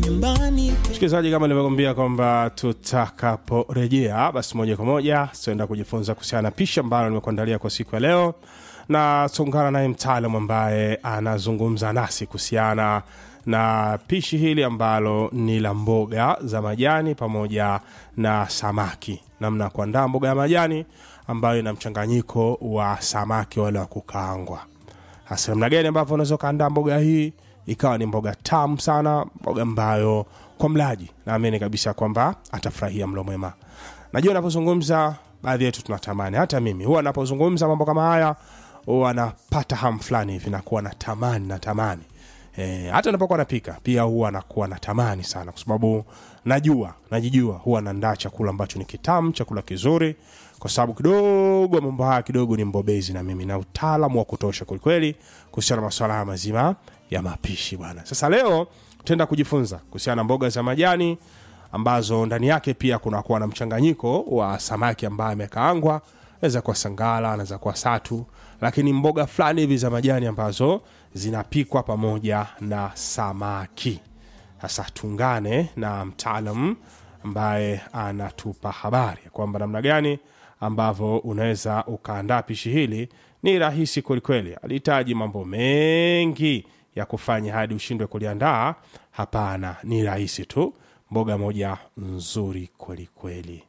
nyumbani msikilizaji kama nilivyokwambia kwamba tutakaporejea basi moja kwa moja tutaenda kujifunza kuhusiana na pishi ambalo nimekuandalia kwa siku ya leo na tutaungana naye mtaalamu ambaye anazungumza nasi kuhusiana na pishi hili ambalo ni la mboga za majani pamoja na samaki namna ya kuandaa mboga ya majani ambayo ina mchanganyiko wa samaki wale wa kukaangwa hasa namna gani ambavyo unaweza ukaandaa mboga hii ikawa ni mboga tamu sana mboga ambayo kwa mlaji naamini kabisa kwamba atafurahia mlo mwema najua napozungumza baadhi yetu tunatamani hata mimi huwa napozungumza mambo kama haya huwa napata hamu fulani hivi nakuwa na tamani na tamani E, hata napokuwa napika pia huwa nakuwa natamani sana kwa sababu najua najijua huwa naandaa chakula ambacho ni kitamu chakula kizuri kwa sababu kidogo mambo haya kidogo ni mbobezi na mimi na utaalamu wa kutosha kwelikweli kuhusiana na masuala haya mazima ya mapishi bwana sasa leo tutaenda kujifunza kuhusiana na mboga za majani ambazo ndani yake pia kunakuwa na mchanganyiko wa samaki ambaye amekaangwa naweza kuwa sangala anaweza kuwa satu lakini mboga fulani hivi za majani ambazo zinapikwa pamoja na samaki sasa tuungane na mtaalam ambaye anatupa habari ya kwamba namna gani ambavyo unaweza ukaandaa pishi hili ni rahisi kwelikweli alihitaji mambo mengi ya kufanya hadi ushindwe kuliandaa hapana ni rahisi tu mboga moja nzuri kwelikweli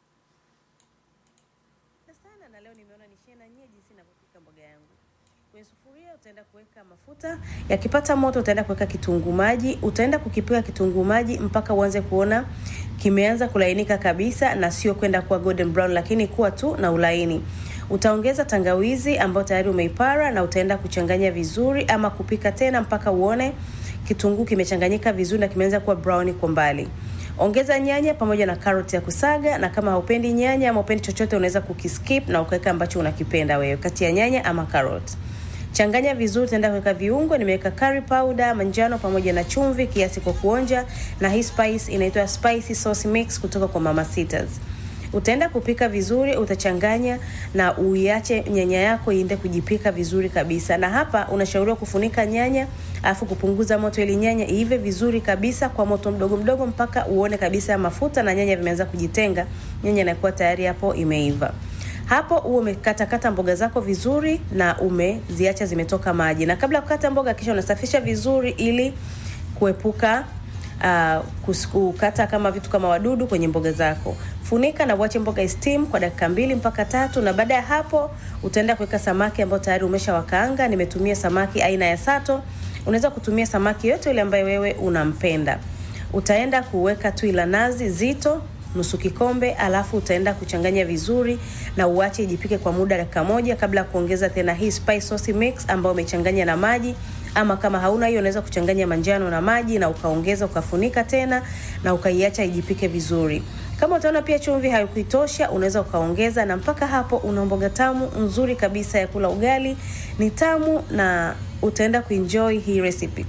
sana na leo nimeona nishie na nyie jinsi ninavyopika mboga yangu. Kwenye sufuria utaenda kuweka mafuta, yakipata moto utaenda kuweka kitunguu maji, utaenda kukipika kitunguu maji mpaka uanze kuona kimeanza kulainika kabisa na sio kwenda kuwa golden brown, lakini kuwa tu na ulaini. Utaongeza tangawizi ambayo tayari umeipara na utaenda kuchanganya vizuri ama kupika tena mpaka uone kitunguu kimechanganyika vizuri na kimeanza kuwa brown kwa mbali. Ongeza nyanya pamoja na karoti ya kusaga, na kama haupendi nyanya ama upendi chochote, unaweza kukiskip na ukaweka ambacho unakipenda wewe kati ya nyanya ama karoti. Changanya vizuri, utaenda kuweka viungo. Nimeweka curry powder manjano pamoja na chumvi kiasi kwa kuonja, na hii spice inaitwa spicy sauce mix kutoka kwa Mama Sitas. Utaenda kupika vizuri, utachanganya na uiache nyanya yako iende kujipika vizuri kabisa. Na hapa unashauriwa kufunika nyanya alafu kupunguza moto ili nyanya iive vizuri kabisa kwa moto mdogo mdogo mpaka uone kabisa mafuta na nyanya vimeanza kujitenga. Nyanya inakuwa tayari hapo imeiva. Hapo uwe umekatakata mboga zako vizuri na umeziacha zimetoka maji. Na kabla ya kukata mboga, kisha unasafisha vizuri ili kuepuka uh, kukata kama vitu kama wadudu kwenye mboga zako. Funika na uache mboga steam kwa dakika mbili mpaka tatu, na baada ya hapo utaenda kuweka samaki ambao tayari umeshawakaanga. Nimetumia samaki aina ya sato. Unaweza kutumia samaki yote yule ambaye wewe unampenda. Utaenda kuweka tui la nazi zito nusu kikombe, alafu utaenda kuchanganya vizuri na uache ijipike kwa muda dakika moja kabla ya kuongeza tena hii spice sauce mix ambayo umechanganya na maji ama kama hauna hiyo unaweza kuchanganya manjano na maji na ukaongeza ukafunika tena na ukaiacha ijipike vizuri. Kama utaona pia chumvi haikuitosha, unaweza ukaongeza, na mpaka hapo una mboga tamu nzuri kabisa ya kula ugali. Ni tamu na utaenda kuenjoy hii recipe.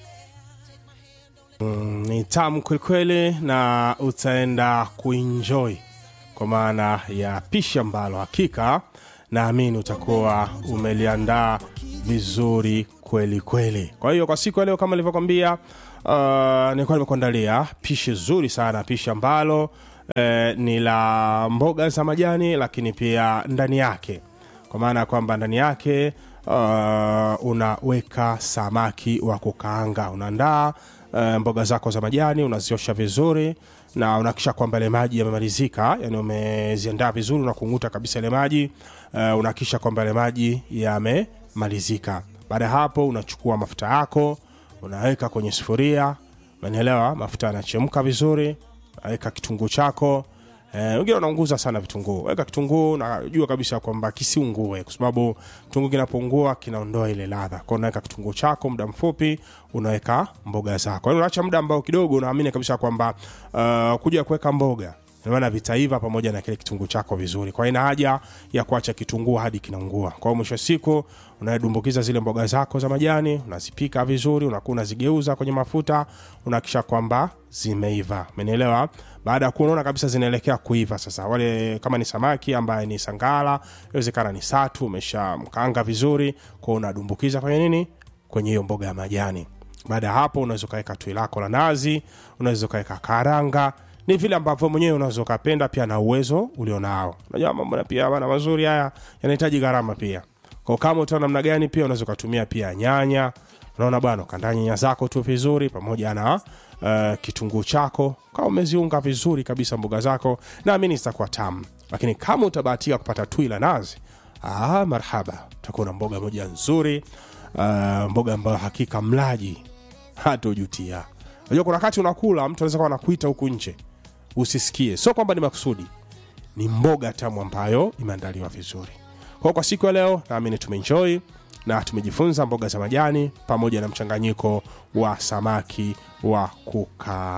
Mm, ni tamu kwelikweli na utaenda kuenjoy kwa maana ya pishi ambalo hakika naamini utakuwa umeliandaa vizuri kweli kweli kwa hiyo kwa siku ya leo kama ilivyokwambia uh, nilikuwa nimekuandalia pishi zuri sana pishi ambalo eh, ni la mboga za majani lakini pia ndani yake kwa maana ya kwamba ndani yake uh, unaweka samaki wa kukaanga unaandaa uh, mboga zako za majani unaziosha vizuri na unakisha kwamba ile maji yamemalizika yani umeziandaa vizuri unakung'uta kabisa ile maji uh, unakisha kwamba ile maji yamemalizika baada ya hapo unachukua mafuta yako unaweka kwenye sufuria unanielewa mafuta yanachemka vizuri unaweka kitunguu chako Eh, wengine wanaunguza sana vitunguu weka kitunguu najua kabisa kwamba kisiungue kwa sababu kitunguu kinapoungua kinaondoa ile ladha kwao unaweka kitunguu chako muda mfupi unaweka mboga zako yani unaacha muda ambao kidogo unaamini kabisa kwamba uh, kuja kuweka mboga maana vitaiva pamoja na kile kitunguu chako vizuri kwa ina haja ya kuacha kitunguu hadi kinaungua kwa hiyo mwisho wa siku unadumbukiza zile mboga zako za majani unazipika vizuri unakuwa unazigeuza kwenye mafuta unakisha kwamba zimeiva umenielewa baada ya kuwa unaona kabisa zinaelekea kuiva sasa wale kama ni samaki ambaye ni sangala inawezekana ni satu umesha mkaanga vizuri kwao unadumbukiza kwenye nini kwenye hiyo mboga ya majani baada ya hapo unaweza ukaweka tui lako la nazi unaweza ukaweka karanga ni vile ambavyo mwenyewe unaweza ukapenda pia na uwezo ulionao unajua mambo na pia bana mazuri haya yanahitaji gharama pia kwa kama utaona namna gani pia unaweza ukatumia pia nyanya unaona bwana ukandaa nyanya zako tu vizuri pamoja na uh, kitunguu chako kama umeziunga vizuri kabisa mboga zako naamini zitakuwa tamu lakini kama utabahatika kupata tui la nazi ah, marhaba utakuwa na mboga moja nzuri uh, mboga ambayo hakika mlaji hata ujutia unajua kuna wakati unakula mtu anaweza kuwa anakuita huku nje usisikie sio kwamba ni makusudi ni mboga tamu ambayo imeandaliwa vizuri kwa kwa siku ya leo naamini tumeenjoy na tumejifunza mboga za majani pamoja na mchanganyiko wa samaki wa kuka